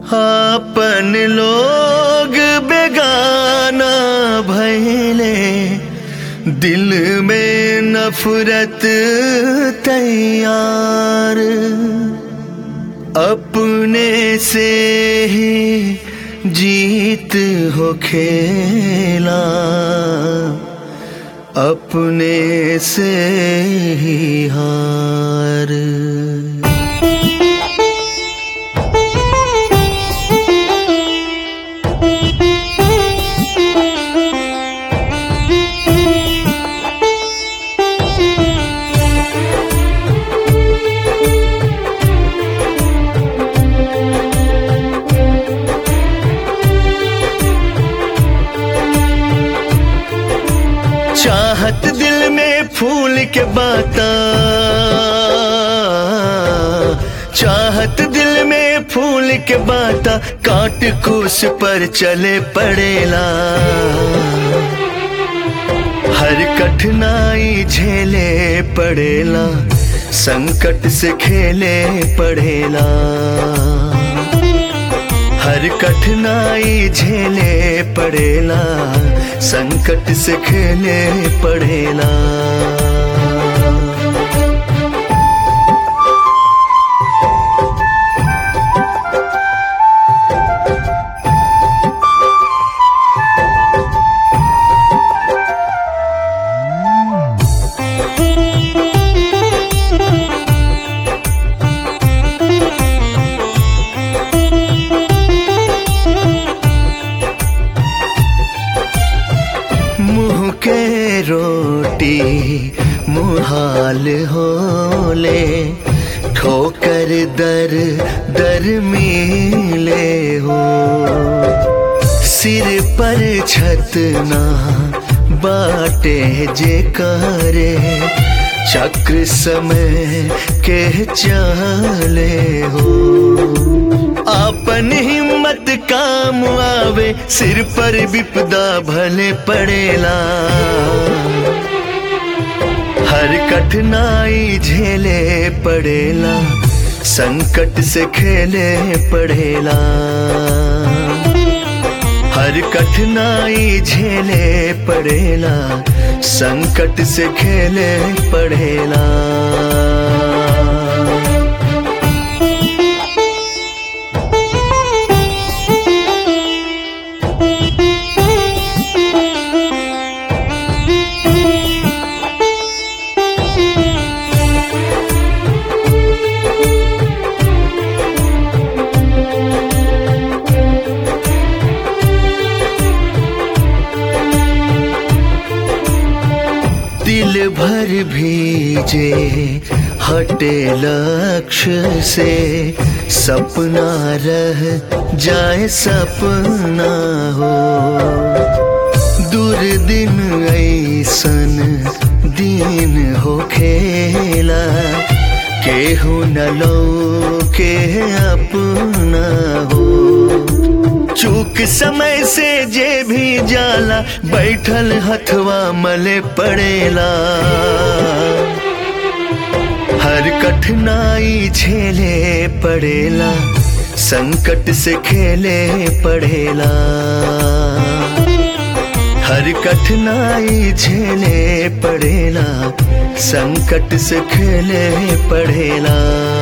आपन लोग बेगाना भैले दिल में नफरत तैयार अपने से ही जीत हो खेला अपने से ही हार चाहत दिल में फूल के बाता चाहत दिल में फूल के बाता काट कूस पर चले पड़ेला हर कठिनाई झेले पड़ेला संकट से खेले पड़ेला हर कठिनाई झेले पड़ेला संकट से खेले पड़ेला मुँह के रोटी मुहाल होले ठोकर दर दर मिले हो सिर पर छत ना बाटे जे करे चक्र समय के चले हो आपन हिम्मत काम आवे सिर पर विपदा भले पड़ेला हर कठिनाई झेले पड़ेला संकट से खेले पड़ेला हर कठिनाई झेले पड़ेला संकट से खेले पड़ेला दिल भर भीजे हटे लक्ष्य से सपना रह जाए सपना हो दूर दिन ऐसन दिन हो खेला केहू न लो के अपना हो चूक समय से जे भी जाला बैठल हथवा मले पड़ेला हर कठिनाई झेले पड़ेला संकट से खेले पड़ेला हर कठिनाई झेले पड़ेला संकट से खेले पड़ेला